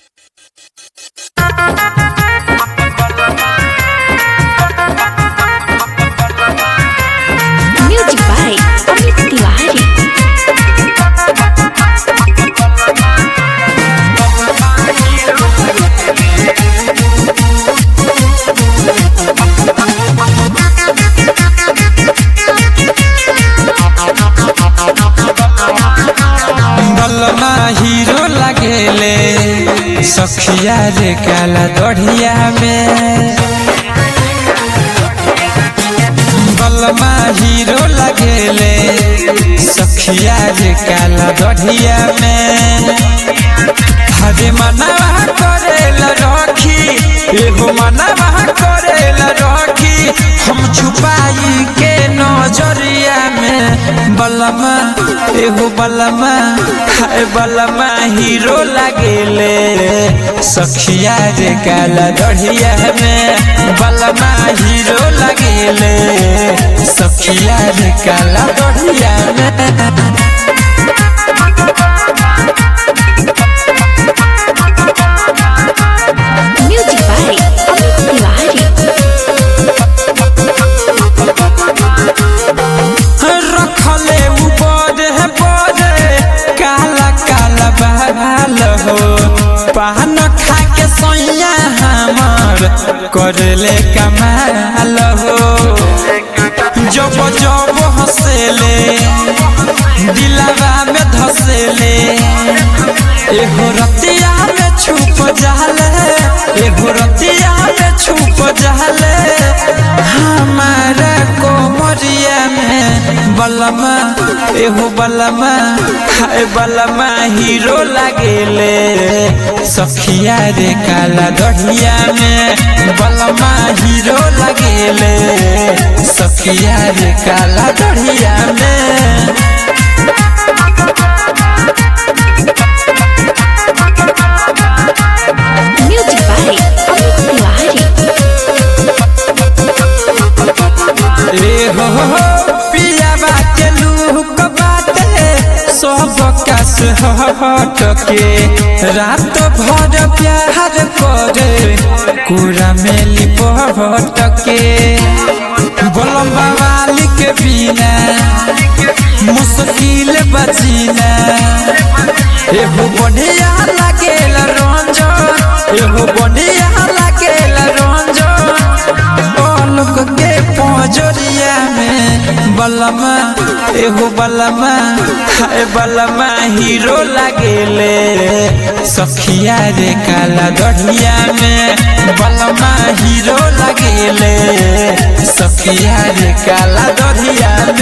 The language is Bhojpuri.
Music by Amit Tiwari. बलमा हीरो लगेले सखिया रे काला दढ़िया में बलमा हीरो लगेले सखिया रे काला दढ़िया में हरे मनवा करेला रखी एगो मनवा करेला रखी हम छुपाई के नजरिया में बलमा एगो बलमा हाय बलमा हीरो लगेले सखिया रे काला दढ़िया में बलमा हीरो लगेले सखिया रे काला दढ़िया में Music by Amit Tiwari. रखले ऊपर है बड़े काला काला बाल हो पान खा के सैया हमर करले कमाल हो जब जब हंसेले दिलवा में धसेले एगो रतिया में छुप जाले एगो रतिया में छुप जाले हमारा कोमरिया में बलमा एगो बलमा हाय बलमा हीरो लगेले सखिया रे काला दढ़िया में बलमा हीरो लगेले सखिया रे काला दढ़िया में Music by Amit Tiwari. ए हो हो पिया बाटे लूक बाटे सब कस हट के रात भर प्यार करे कुरा में लिपट के बोलम बवाली के बिना मुश्किल बचीना एगो बढ़िया लागेल रंजन एगो बढ़िया लागेल रंजन पलक के पजरिया में बलमा एगो बलमा हाय बलमा हीरो लागेले सखिया रे काला दढ़िया में बलमा हीरो लागेले सखिया रे काला दढ़िया